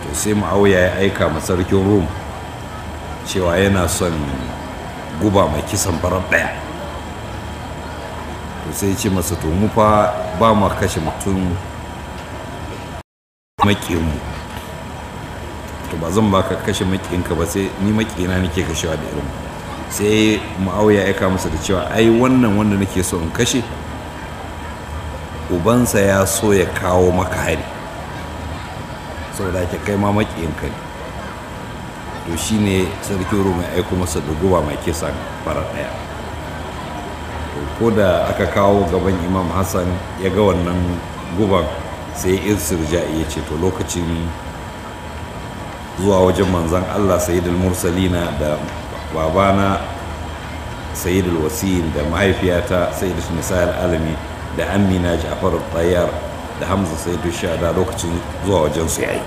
to sai ma'auya ya aika ma sarkin rum cewa yana son guba mai kisan farar ɗaya to sai ce masa to mu fa ba ma kashe mutum maƙinmu to ba zan baka kashe maƙinka ba sai ni maƙina nake kashewa da irin sai ma'auya ya aika masa da cewa ai wannan wanda nake so in kashe ubansa ya so ya kawo maka hari saboda ke kai ma maƙiyinka ne to shine sarkin rum ya aiko masa da guba mai kisan fara ɗaya to ko da aka kawo gaban imam hassan ya ga wannan guban sai irsirja ya ce to lokacin zuwa wajen manzan allah sayyidul mursalina da babana sayyidul wasiyin da mahaifiyata sayyidul nisa'il alami da amina ja'far tayyar da hamza sayyidul shada lokacin zuwa wajen su yayi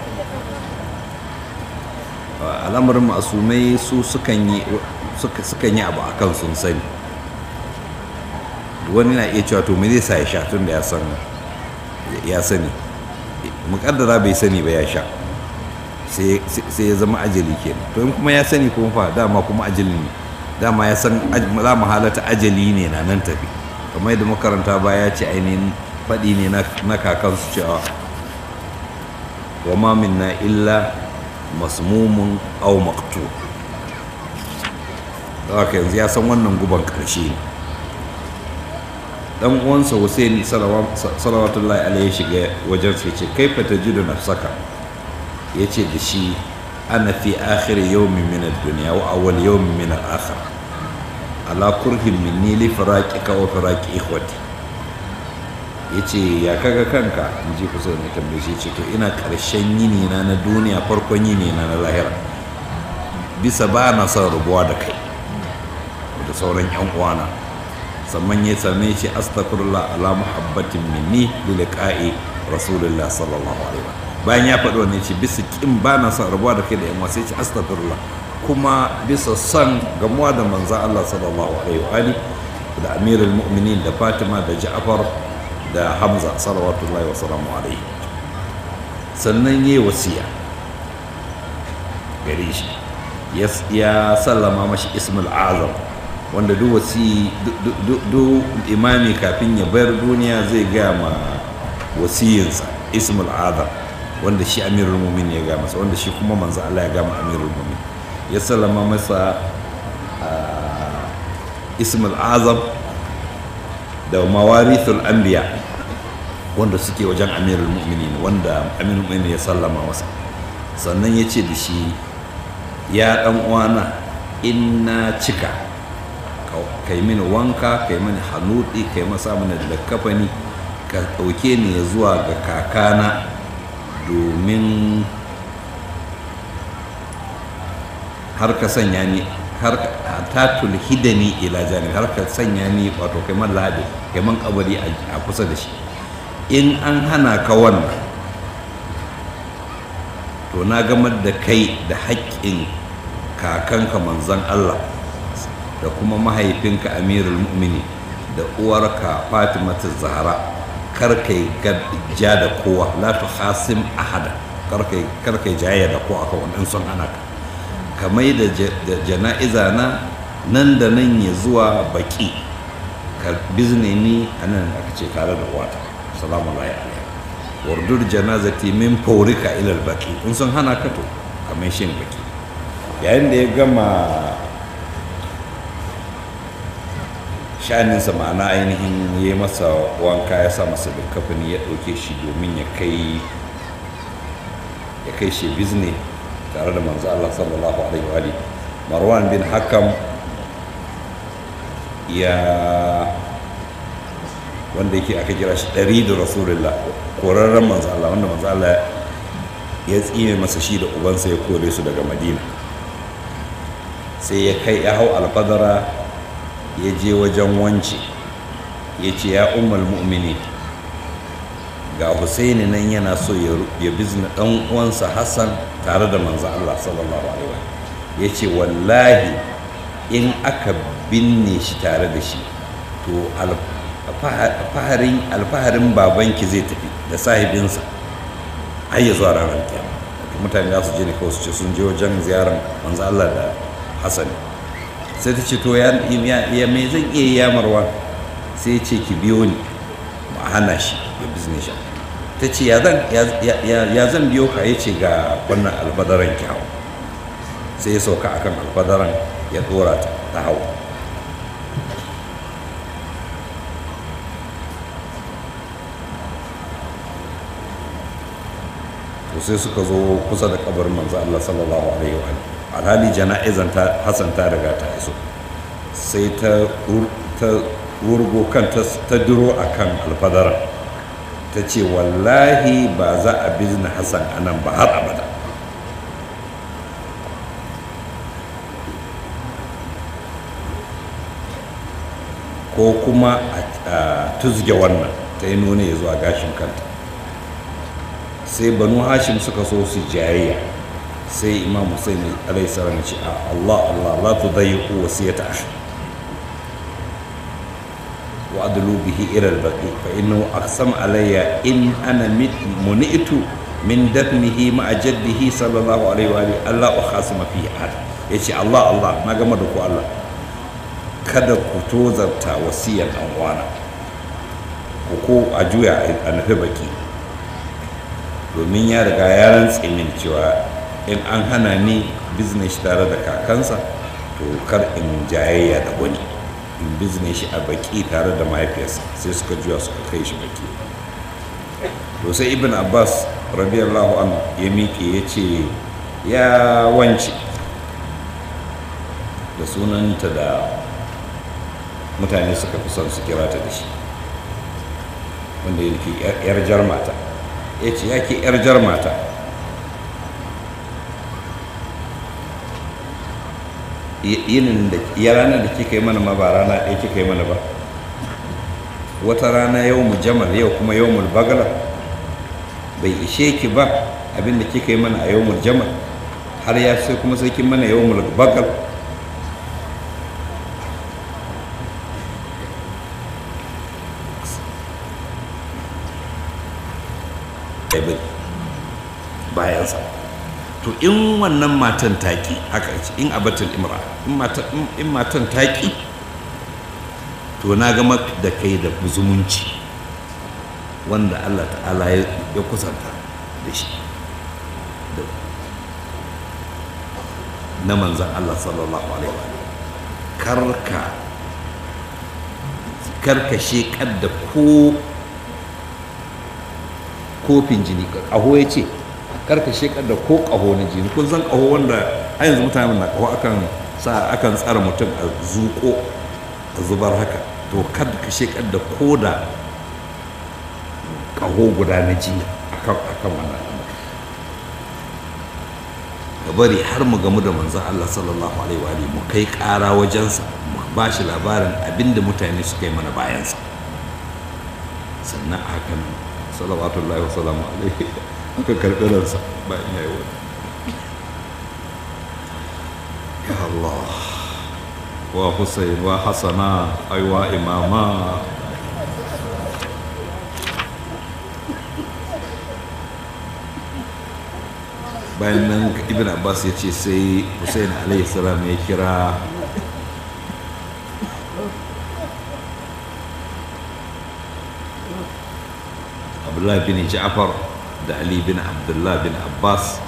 al'amarin masumai su sukan yi abu a kan sun sani wani na iya cewa to me zai sa ya sha tun da ya sani mukaddara bai sani ba ya sha sai ya zama ajali ke to in kuma ya sani kuma fa dama kuma ajali ne dama ya san za mu halata ajali ne na nan tafi kamar yadda makaranta ba ya ce ainihin faɗi ne na kakansu cewa wa ma minna illa masmumun au maktu da haka yanzu ya san wannan guban ƙarshe ne dan uwansa Hussein salawatullahi alaihi shiga wajen sai ce kai fa tajidu nafsaka yace da shi ana fi akhir yawmin min ad-dunya wa awwal yawmin min al-akhir ala kurhin minni li firaqika wa firaqi ikhwati yace ya kaga kanka in ji kusa ne tambaye shi ce to ina karshen yini na na duniya farkon yini na na lahira bisa ba na son rubuwa da kai da sauran yan uwana sannan ya same shi astaghfirullah ala muhabbatin minni li liqa'i rasulullah sallallahu alaihi wa bayan ya faɗi wannan ce bisa kin ba na son rabuwa da kai da yan wasu ce astaghfirullah kuma bisa son gamuwa da manzo Allah sallallahu alaihi wa ali da amirul mu'minin da Fatima da Ja'far da Hamza salawatullahi wa salamu alaihi sannan yayi wasiya gare shi ya sallama mashi ismul azam wanda duk wasi duk imami kafin ya bayar duniya zai gaya ma wasiyinsa ismul azam wanda shi amirul mumin ya gaya masa wanda shi kuma manzo Allah ya gama amirul mumin ya sallama masa ismul azam da mawarithul anbiya wanda suke wajen amirul mu'minin wanda amirul mu'minin ya sallama masa sannan ya ce da shi ya dan uwana in na cika kai mini wanka kai mini hanuɗi kai masa mana da kafani ka ɗauke ni ya zuwa ga kakana domin har ka sanya ni har ta tulhidani ila jani har ka sanya ni wato kai man lahadi kai man kabari a kusa da shi in an hana ka wannan to na gamar da kai da haƙƙin kakanka manzon Allah da kuma mahaifinka amirul mu'mini da uwarka fatimatu zahra kar kai ja da kowa la tu hasim ahada kar kai kar kai jayya da kowa akan wannan son ana ka kamai da jana'iza na nan da nan ya zuwa baki ka bizne ni anan aka ce tare da uwata salamu alaihi wardur janazati min faurika ila baki in sun hana ka to kamar shin baki yayin da ya gama sha'aninsa ma'ana ainihin ya yi masa wanka ya sa masa kafani ya ɗauke shi domin ya kai ya kai shi bizne tare da manzo Allah sallallahu alaihi wa alihi Marwan bin Hakam ya wanda yake aka kira shi ɗari da rasulullah korarren manzo Allah wanda manzo Allah ya tsine masa shi da ubansa ya kore su daga madina sai ya kai ya hau alfadara ya je wajen wance ya ce ya umar mu'mini ga husaini nan yana so ya bizna dan uwansa hassan tare da manzo Allah sallallahu alaihi wa ya ce wallahi in aka binne shi tare da shi to alfaharin babanki zai tafi da sahibinsa har ya zuwa ranar kiyama mutane za su je ne kawai su ce sun je wajen ziyarar manzo Allah da Hassan sai ta ce to ya ya me zan iya yi yamarwa sai ya ce ki biyo ni ba hana shi ya business shi ta ce ya zan ya zan biyo ka ya ce ga wannan albadaran ki hau sai ya sauka akan albadaran ya dora ta ta hau to sai suka zo kusa da kabarin manzo Allah sallallahu alaihi wa alhali jana'izan ta Hassan ta riga ta iso sai ta ta wurgo kan ta duro akan alfadara ta ce wallahi ba za a bizna Hassan anan ba har abada ko kuma a tuzge wannan ta yi nuna ya zuwa gashin kanta sai banu hashim suka so su jayayya sai imam husaini alaihi salam ya ce a Allah Allah la tudayyiqu wasiyata ahad wa adlu bihi ila al-baqi fa innahu aqsam alayya in ana muni'tu min dafnihi ma'a jaddihi sallallahu alaihi wa alihi Allah ukhasima fihi ahad yace Allah Allah na gama da ku Allah kada ku tozarta wasiyar dan uwana ko a juya a nufi baki domin ya riga ya rantse min cewa in an hana ni business tare da kakansa to kar in jayayya da wani in business shi a baki tare da mahaifiyarsa sai suka juya suka kai shi baki to sai ibn abbas radiyallahu anhu ya miƙe ya ce ya wance da sunanta da mutane suka fi son su kira ta da shi wanda yake yar jar mata ya ce ya ke yar jar mata yinin da ya ranar da kika yi mana ma ba rana ɗaya kika yi mana ba wata rana yau mu jamal yau kuma yau mu bagala bai ishe ki ba abinda kika yi mana a yau mu jamal har ya sai kuma sai kin mana yau mu bagal bayansa to in wannan matan taƙi haka ce in abatul imra in matan taƙi to na gama da kai da zumunci wanda allah ta'ala ya kusanta da shi na manzan allah sallallahu alaihi wa karka karka shekar da ko kofin jini ƙaho ya ce karka shekar da ko ƙaho na jini kun san ƙaho wanda a yanzu mutane na ƙaho akan sa akan tsara mutum a zuƙo a zubar haka to kada ka shekar da ko da ƙaho guda na jini akan wannan ka bari har mu gamu da manzon Allah sallallahu alaihi wa mu kai ƙara wajensa mu ba shi labarin abinda mutane suka yi mana bayansa sannan a hakan salawatullahi wasalamu alaihi aka karɓi ransa bayan ya yi wani ya Allah wa Hussein wa Hassana aiwa imama bayan nan ibn abbas ya ce sai hussein alaihi salam ya kira abdullah bin ja'far da ali bin abdullah bin abbas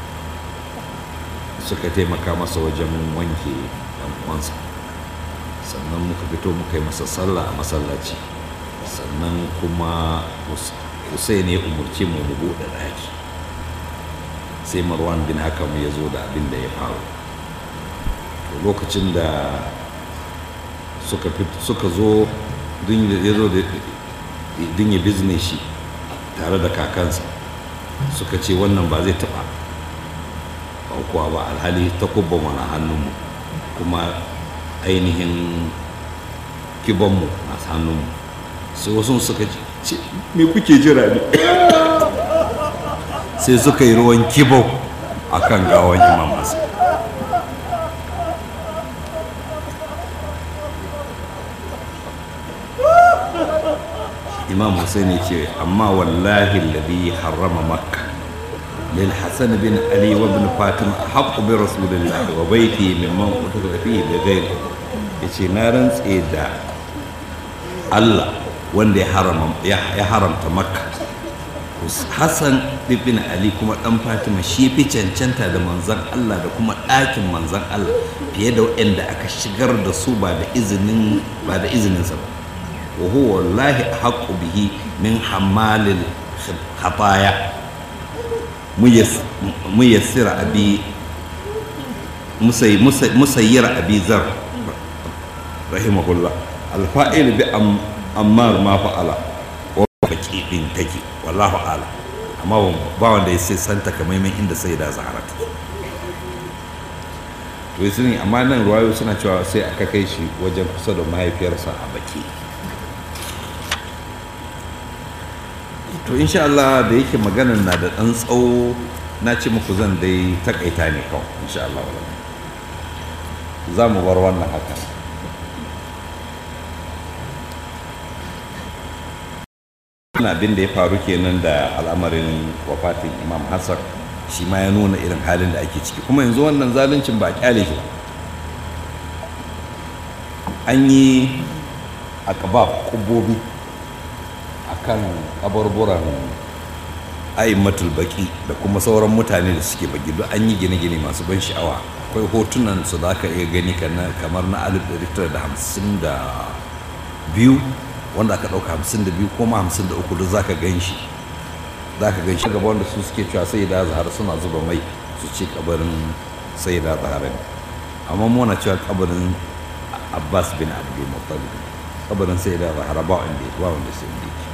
suka taimaka masa wajen wanke dan uwansa sannan muka fito muka yi masa sallah a masallaci sannan kuma hussein ya umarci mu mu buɗe ɗaki sai marwan bin hakam ya zo da abin da ya faru lokacin da suka zo ya zo din ya bizne shi tare da kakansa suka ce wannan ba zai taɓa aukuwa ba alhali ta kubba mana hannunmu kuma ainihin kibonmu na hannunmu sai wasu suka ce me kuke jira ne sai suka yi ruwan kibo a kan gawan imam hassan imam hussein ce amma wallahi ladhi harrama makka للحسن بن علي وابن فاطمة أحق برسول الله وبيتي ممن قتل فيه بغيره yace na rantse da Allah wanda ya haramta makka Hassan ibn Ali kuma dan Fatima shi fi cancanta da manzan Allah da kuma ɗakin manzan Allah fiye da waɗanda aka shigar da su ba da izinin ba da izininsa ba wa huwa wallahi haqqu bihi min hamalil khataya muyassira abi musayyir abi zar rahimahullah alfa'il bi ammar ma fa'ala wa baki din take wallahu ala amma ba wanda ya sai santa kamaiman inda sai da zahara ta to yi sun amma nan ruwayo suna cewa sai aka kai shi wajen kusa da mahaifiyarsa a baki to insha Allah da yake maganar na da ɗan tsawo na ce muku zan dai takaita ne kawai insha Allah za mu bar wannan haka na abin da ya faru kenan da al'amarin wafatin imam hassan shi ma ya nuna irin halin da ake ciki kuma yanzu wannan zaluncin ba a kyale shi an yi a kaba kubobi a kan kabarburan aimmatul baki da kuma sauran mutane da suke baki duk an yi gine-gine masu ban sha'awa akwai hotunan su za ka iya gani kamar na 1952 wanda aka ɗauka 52 ko ma 53 duk za ka gan shi za ka gan shi gaba wanda su suke cewa sai da zahara suna zuba mai su ce kabarin sai da zahara ne amma muna cewa kabarin abbas bin abdul muttalib kabarin sai da zahara ba wanda ba wanda sai inda yake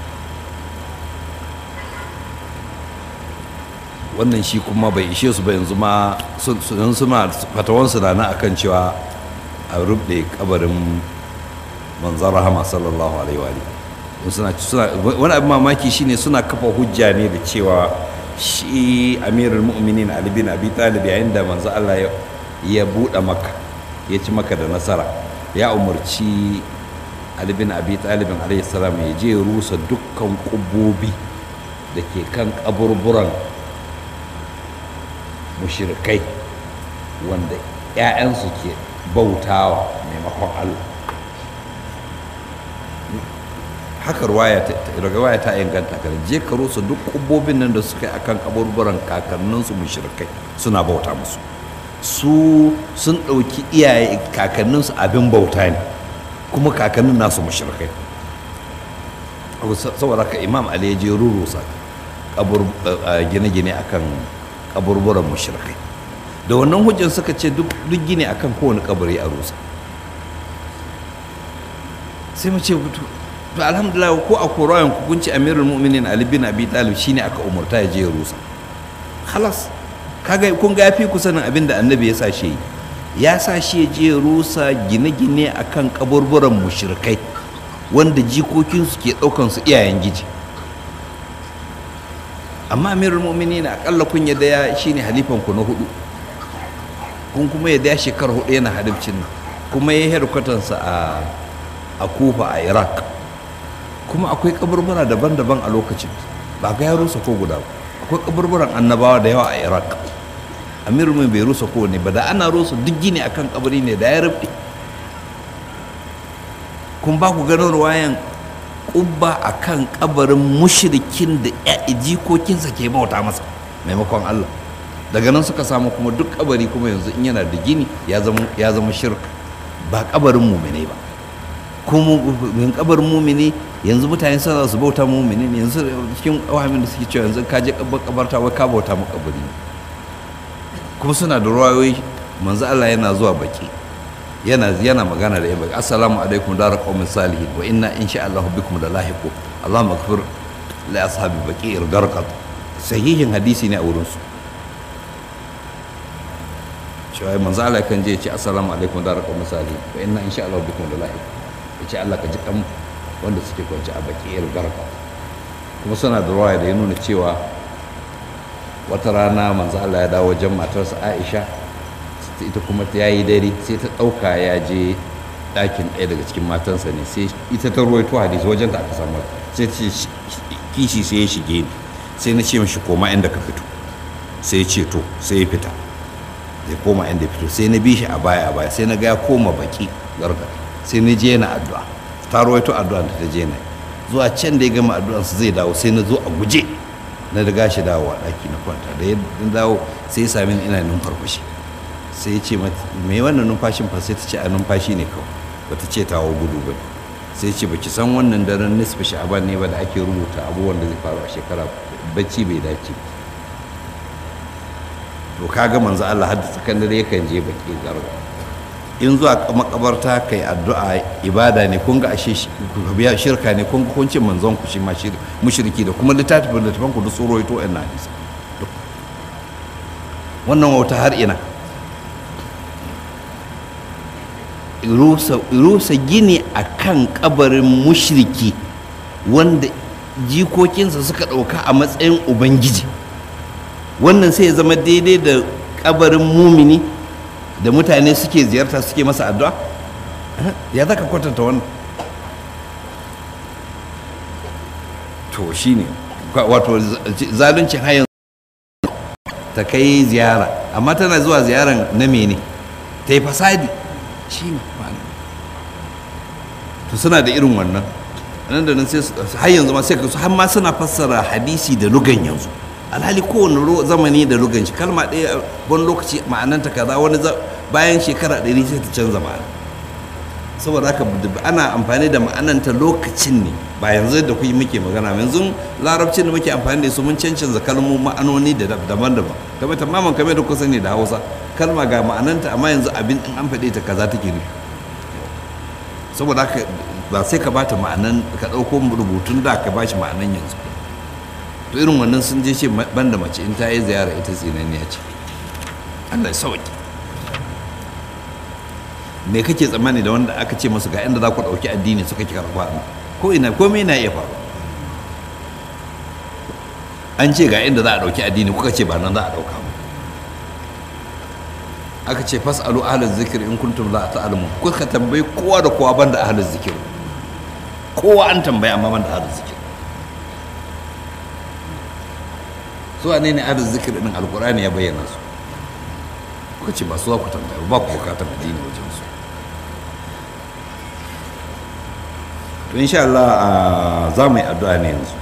wannan shi kuma bai ishe su ba yanzu ma sun ma fatawansu na na akan cewa a rubde kabarin manzan rahama sallallahu alaihi wa suna suna wani abin mamaki shine suna kafa hujja ne da cewa shi amirul mu'minin ali bin abi talib yayin da manzo Allah ya buɗe maka ya ci maka da nasara ya umarci ali bin abi talib alaihi salam ya je rusa dukkan kubobi da ke kan kaburburan mushrikai wanda 'ya'yansu ke bautawa maimakon Allah haka ruwaya ta inganta kan je ka rusa duk kubbobin nan da suka yi akan kaburburan kakanninsu mushrikai suna bauta musu su sun ɗauki iyaye kakanninsu abin bauta ne kuma kakannin nasu mushrikai saboda ka imam ali ya je rurusa gine-gine akan kaburburan mushrikai da wannan hujjan suka ce duk gine akan kowane kabari a rusa sai mu ce to alhamdulillah ko a korayen hukunci amirul mu'minin ali bin abi talib shine aka umurta ya je ya rusa khalas kaga kun ga yafi ku sanin abin da annabi ya sa shi ya sa shi ya je ya rusa gine-gine akan kaburburan mushrikai wanda jikokin su ke daukan su iyayen giji amma amirul mu'minin akalla kun yadda ya shine halifan ku na hudu kun kuma yadda ya shekara hudu yana halifcin kuma ya herkwatansa a a kufa a iraq kuma akwai kaburbura daban-daban a lokacin ba ga ya rusa ko guda akwai kaburburan annabawa da yawa a iraq amiru mai bai rusa ko ne ba da ana rusa duk gini akan kabari ne da ya rufe kun ba ku ganin ruwayan kubba akan kabarin mushrikin da jikokinsa ke bauta masa maimakon allah daga nan suka samu kuma duk kabari kuma yanzu in yana da gini ya zama shirka ba kabarin mumine ba kuma min kabarin mumini yanzu mutane suna su bauta mumini ne yanzu cikin wahamin da suke cewa yanzu ka je kabarta wai ka bauta mu kabari kuma suna da ruwayoyi manzo Allah yana zuwa baki yana yana magana da yaba assalamu alaikum dar qaumin salihin wa inna insha Allah bikum da lahiqu Allahumma ighfir li ashabi baqi al-garqat sahihin hadisi ne a wurin su cewa manzo Allah kan je ya ce assalamu alaikum dar qaumin salihin wa inna insha Allah bikum da lahiqu ya ce Allah ka ji kan wanda suke kwanci a bakiyar garka kuma suna da ruwaya da ya nuna cewa wata rana manzo Allah ya dawo wajen matarsa Aisha ita kuma ta yayi dare sai ta ɗauka ya je ɗakin ɗaya daga cikin matansa ne sai ita ta ruwaito hadisi wajen da aka samu sai ta kishi sai ya shige ni sai na ce mashi koma inda ka fito sai ya ce to sai ya fita zai koma inda ya fito sai na bi shi a baya a baya sai na ga ya koma baki garga sai na je na addu'a ta rawaito addu'a da ta je na zuwa can da ya gama addu'ansa zai dawo sai na zo a guje na riga shi dawowa ɗaki na kwanta da ya dawo sai ya sami ni ina numfarfashi sai ya ce mata me wannan numfashin fa sai ta ce a numfashi ne kawai bata ce tawo gudu ba sai ce baki san wannan daren nisfi sha'aban ne ba da ake rubuta abubuwan da zai faru a shekara bacci bai dace to kaga manzo Allah hadda tsakan dare yakan je baki garga in zuwa makabarta kai addu'a ibada ne kun ga ashe biya shirka ne kun ga kun ce manzon ku shi ma mushriki da kuma littafin da tafan ku da tsoro ito ɗan hadisi wannan wauta har ina rusa gini a kan kabarin mushriki wanda jikokinsa suka ɗauka a matsayin ubangiji wannan sai ya zama daidai da kabarin mumini da mutane suke ziyarta suke masa addu'a ya za ka kwatanta wannan to shi ne wato zaluncin hayan ta kai ziyara amma tana zuwa ziyaran na mene ta yi fasadi shi ne to suna da irin wannan nan da nan sai har yanzu ma sai ka har ma suna fassara hadisi da lugan yanzu alhali kowane zamani da lugan shi kalma ɗaya wani lokaci ma'ananta kaza wani bayan shekara ɗari sai ta canza ma'ana saboda haka ana amfani da ma'ananta lokacin ne ba yanzu da kuyi muke magana yanzu larabcin da muke amfani da su mun cancanza kalmomin ma'anoni da daban-daban kamar tamaman kamar da kusa ne da hausa kalma ga ma'ananta amma yanzu abin in an faɗe ta kaza take ne saboda haka ba sai ka bata ma'anan ka ɗauko rubutun da ka bashi ma'anan yanzu to irin wannan sun je ce banda mace in ta yi ziyara ita tsinaniya ce Allah ya sauki me kake tsammani da wanda aka ce masu ga inda za ku ɗauki addini suka ki karɓa ko ina komai na iya faru an ce ga inda za a ɗauki addini kuka ce ba nan za a ɗauka mu aka ce fas'alu ahlaz zikir in kuntum la ta'lamun kuka tambayi kowa da kowa banda ahlaz zikir kowa an tambayi amma banda ahlaz zikir su ne ne ahlaz zikir din alqur'ani ya bayyana su kuka ce ba su za ku tambaya ba ku bukatar addini wajen su to insha Allah za mu yi addu'a ne yanzu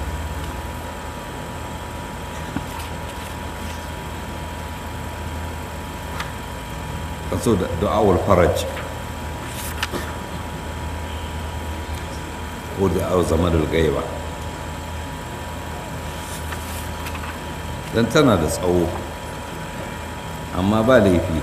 so da da'awar faraj ko da'awar zama da gaiba don tana da tsawo amma ba laifi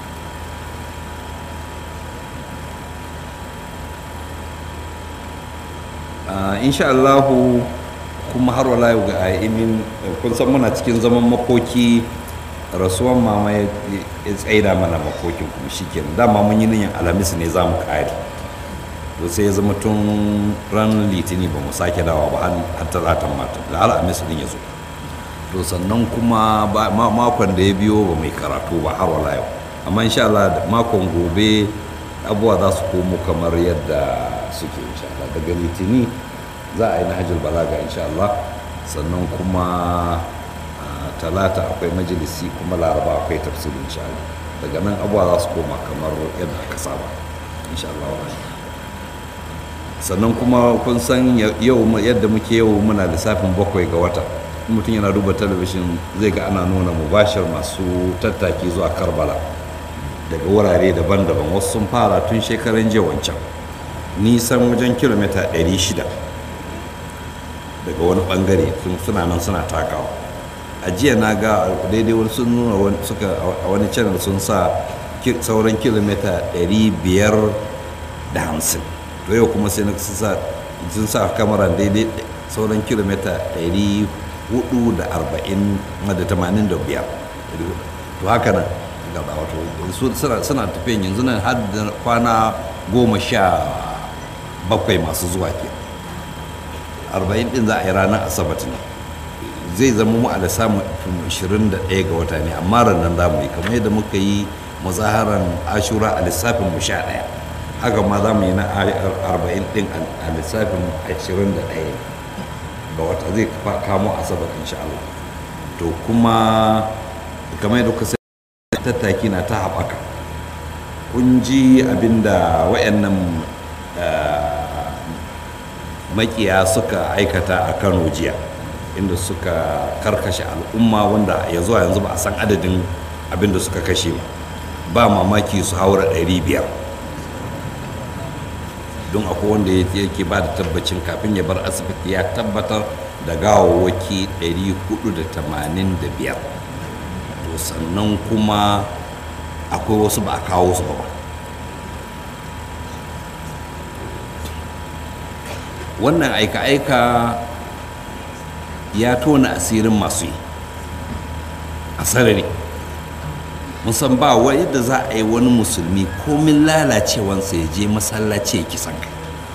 insha Allahu kuma har wala ga aimin kun san muna cikin zaman makoki rasuwan mama ya tsaida mana makokin kuma shikenan dama mun yi niyan alhamis ne za mu kare to sai ya zama tun ran litini ba mu sake dawa ba har talatan mata da alhamis din ya zo to sannan kuma makon da ya biyo ba mai karatu ba har wala yau amma insha Allah makon gobe abubuwa za su komo kamar yadda suke insha Allah daga litini za a yi na hajjul balaga insha Allah sannan kuma talata akwai majalisi kuma laraba akwai tafsirin insha Allah daga nan abuwa za su koma kamar yadda aka saba insha Allah sannan kuma kun san yau yadda muke yau muna lissafin bakwai ga wata mutum yana duba talabishin zai ga ana nuna mubashir masu tattaki zuwa karbala daga wurare daban-daban wasu sun fara tun shekaran jiya wancan nisan wajen kilomita 600 daga wani bangare suna nan suna takawa a jiya na ga daidai wani sun nuna suka a wani channel sun sa sauran kilomita 550 to yau kuma sai na sun sa kamaran daidai sauran kilomita 440 da 85 to haka nan gaba wato suna tafiyan yanzu nan har da kwana goma sha bakwai masu zuwa ke 40 din za a yi ranar asabat ne zai zama mu a da samun 21 ga wata ne amma ranar za mu yi kamar yadda muka yi muzaharan ashura a lissafin mu sha ɗaya haka ma za mu yi na 40 din a lissafin 21 ga wata zai kamo asabar insha Allah to kuma kamar yadda kuka tattaki na ta haɓaka kun ji abinda wayannan makiya suka aikata a kano jiya inda suka karkashe al'umma wanda ya zuwa yanzu ba a san adadin abinda suka kashe ba ba mamaki su haura 500 don akwai wanda yake ba da tabbacin kafin ya bar asibiti ya tabbatar da gawawwaki 485 to sannan kuma akwai wasu ba a kawo su ba wannan aika-aika ya tona asirin masu yi a sarari musan ba wa yadda za a yi wani musulmi komin lalacewansa ya je masallaci ya kisan kai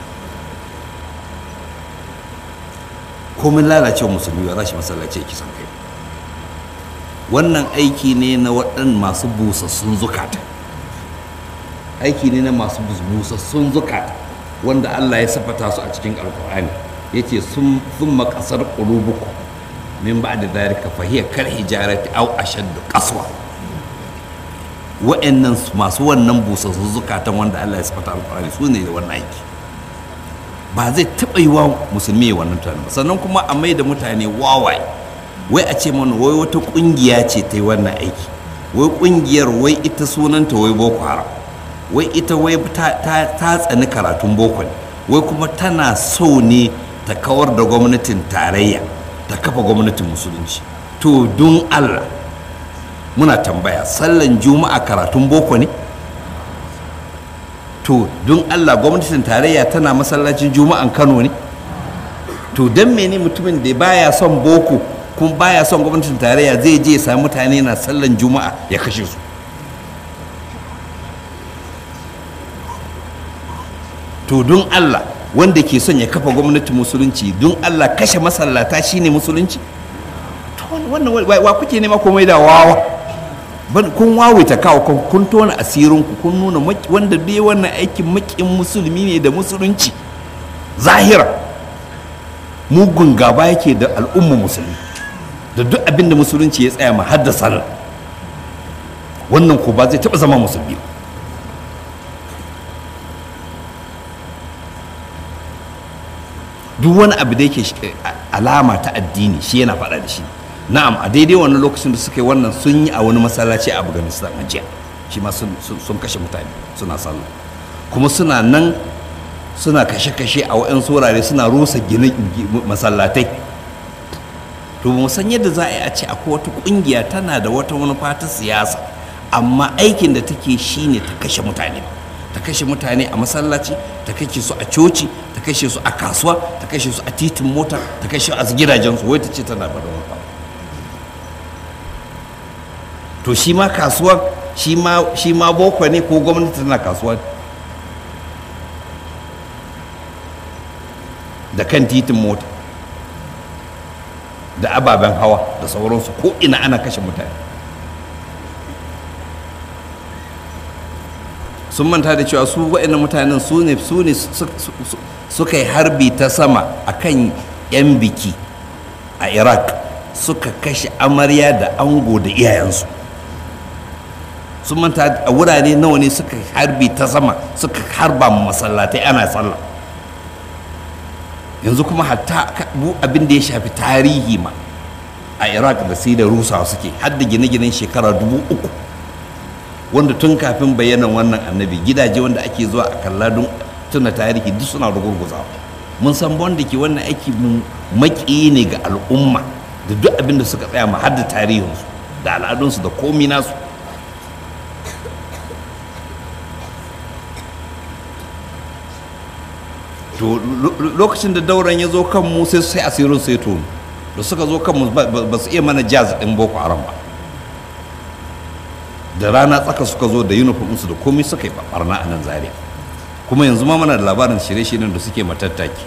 komin lalacewa musulmi ya rashi masallaci ya kisan kai wannan aiki ne na waɗan masu busassun zukata aiki ne na masu busassun zukata wanda Allah ya safata su a cikin alkur'ani ya ce sun makasar ƙulubuku min ba da zarika fahiyar kar hijarati au ashaddu qaswa wa'annan masu wannan busassun zukatan wanda Allah ya safata alkur'ani su ne da wannan aiki ba zai taɓa yi wa musulmi ya wannan tunani ba sannan kuma a mai da mutane wawaye wai a ce mana wai wata ƙungiya ce ta yi wannan aiki wai ƙungiyar wai ita sunanta wai boko haram wai ita wai ta, tsani karatun boko ne wai kuma tana so ne ta kawar da gwamnatin tarayya ta kafa gwamnatin musulunci to don allah muna tambaya sallan juma'a karatun boko ne to don allah gwamnatin tarayya tana masallacin juma'an kano ne to don mene mutumin da baya son boko kuma baya son gwamnatin tarayya zai je ya sami mutane na sallan juma'a ya kashe su to don Allah wanda ke son ya kafa gwamnatin musulunci don Allah kashe masallata shine musulunci to wannan wa kuke nema komai da wawa kun wawita kawo kun tona asirinku kun nuna wanda bai wannan aikin makin musulmi ne da musulunci zahira mugun gaba yake da al'umma musulmi da duk abin da musulunci ya tsaya ma haddasa wannan ko ba zai taɓa zama musulmi ba duk wani abu da yake alama ta addini shi yana faɗa da shi na'am a daidai wannan lokacin da suka yi wannan sun yi a wani masallaci a afghanistan a jiya shi ma sun kashe mutane suna sallah kuma suna nan suna kashe-kashe a wa'yan wurare suna rusa gine masallatai to mu san yadda za a yi a ce akwai wata kungiya tana da wata manufa ta siyasa amma aikin da take shine ta kashe mutane ta kashe mutane a masallaci ta kashe su a coci ta kashe su a kasuwa ta kashe su a titin mota ta kashe a gidajensu wai ta ce tana da manufa to shi ma kasuwa shi ma boko ne ko gwamnati tana kasuwa da kan titin mota da ababen hawa da sauransu ko ina ana kashe mutane sun manta da cewa su waɗannan mutanen su ne su ne suka yi harbi ta sama a kan 'yan biki a iraq suka kashe amarya da ango da iyayensu sun manta a wurare nawa ne suka harbi ta sama suka harba masallatai ana sallah yanzu kuma hatta abin da ya shafi tarihi ma a iraq da sai da rusawa suke har da gine-ginen shekara dubu uku wanda tun kafin bayanan wannan annabi gidaje wanda ake zuwa a kalla don tuna tarihi duk suna rugurguzawa mun san wanda ke wannan aiki maki ne ga al'umma da duk abin da suka tsaya ma har da tarihinsu da al'adunsu da komi nasu to lokacin da dauran ya zo kan mu sai sai asirin sai to da suka zo kan mu ba su iya mana jazz din boko haram ba da rana tsaka suka zo da uniform su da komai suka yi barna a nan zaria kuma yanzu ma mana da labarin shirye-shiryen da suke matattaki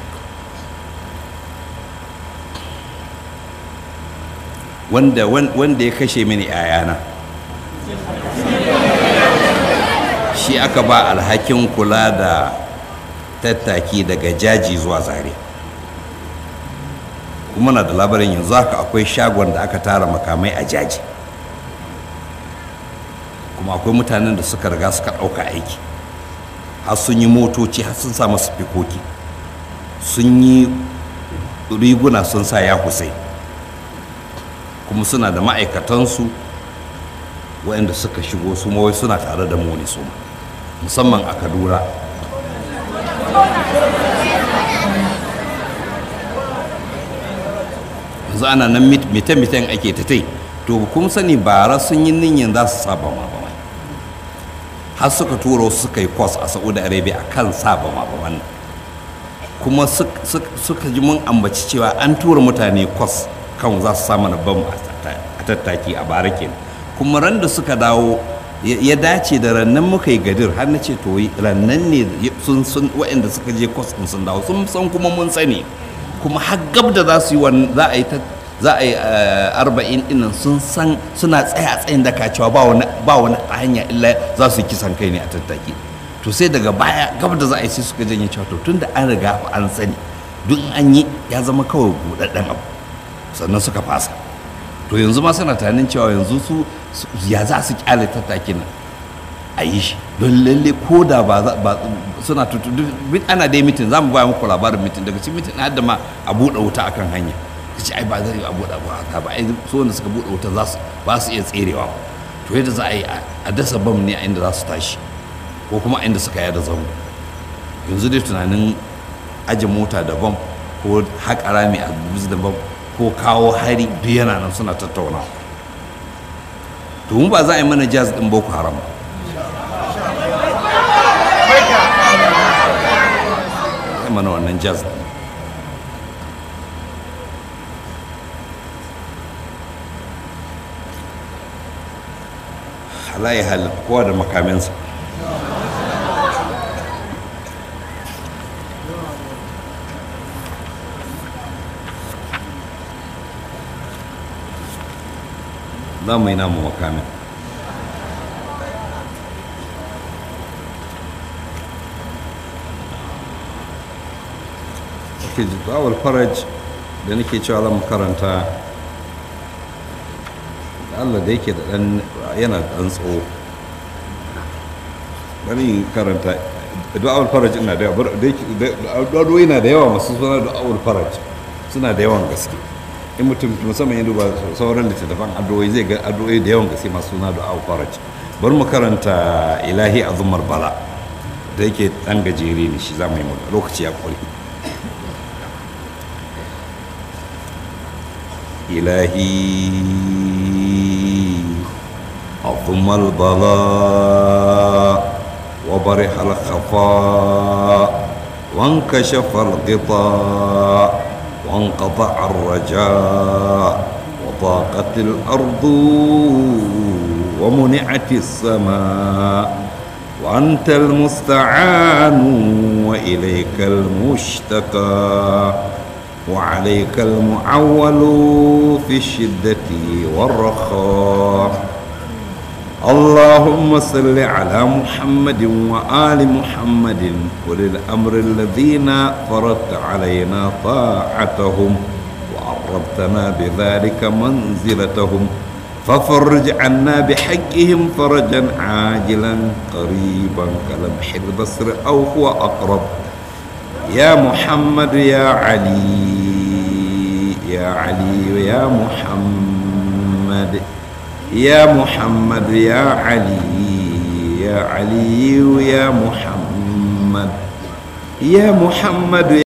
wanda wanda ya kashe mini 'ya'yana shi aka ba alhakin kula da tattaki daga jaji zuwa zare kuma na da labarin yanzu haka akwai shagon da aka tara makamai a jaji kuma akwai mutanen da suka riga suka ɗauka aiki har sun yi motoci har sun sa masu fikoki sun yi riguna sun sa ya kusai kuma suna da ma'aikatansu waɗanda suka shigo su mawai suna tare da mu ne su musamman a kaduna yanzu ana nan mite-miten ake ta tai to kun sani bara sun yi niyyar za su saba ma ba har suka tura wasu suka yi kwas a saudi arabia a kan saba ma ba wannan kuma suka ji mun ambaci cewa an tura mutane kwas kan za su samu na bam a tattaki a bara kenan kuma ran da suka dawo ya dace da rannan muka yi gadir har na ce to rannan ne sun sun waɗanda suka je kwas ɗin sun dawo sun san kuma mun sani kuma har gab da za su yi za a yi ta za a yi arba'in ɗinnan sun san suna tsaya a tsayin daka cewa ba wani ba wani hanya illa za su yi kisan kai ne a tattaki to sai daga baya gab da za a yi sai suka janye cewa to tun da an riga an sani duk an yi ya zama kawai buɗaɗɗen abu sannan suka fasa to yanzu ma suna tunanin cewa yanzu su ya za su kyale tattaki nan a yi shi don lalle ko da ba suna tutu ana dai mitin za mu baya muku labarin mitin daga cikin mitin hadda ma a buɗe wuta akan hanya ka ce ai ba zai a buɗe ba ba ai so wanda suka buɗe wuta za su ba su iya tserewa to yadda za a yi a dasa bam ne a inda za su tashi ko kuma inda suka yada zango yanzu dai tunanin aje mota da bam ko haƙa rami a da bam ko kawo hari duk yana nan suna tattauna to mu ba za a yi mana jazz din boko haram ba mana wannan jazz din halaye halin kowa da makaminsa za mu yi namu makamin ake jitawar faraj da nake cewa zan karanta da allah da yake da dan yana dan tsawo bari karanta du'awul faraj ina da yawa da yana da yawa masu suna du'awul faraj suna da yawan gaske in mutum musamman ya duba sauran littattafan addu'o'i zai ga addu'o'i da yawan gaske masu suna du'awul faraj bari mu karanta ilahi azumar bala da yake dan gajere ne shi za mu yi lokaci ya kwari ilahi azumar bala وبرح الخفاء وانكشف الغطاء وانقطع الرجاء وضاقت الأرض ومنعت السماء وأنت المستعان وإليك المشتكى وعليك المعول في الشدة والرخاء اللهم صل على محمد وآل محمد أولي الأمر الذين فرضت علينا طاعتهم وعرضتنا بذلك منزلتهم ففرج عنا بحقهم فرجا عاجلا قريبا كلمح البصر أو هو أقرب يا محمد يا علي يا علي يا محمد يا محمد يا علي يا علي يا محمد يا محمد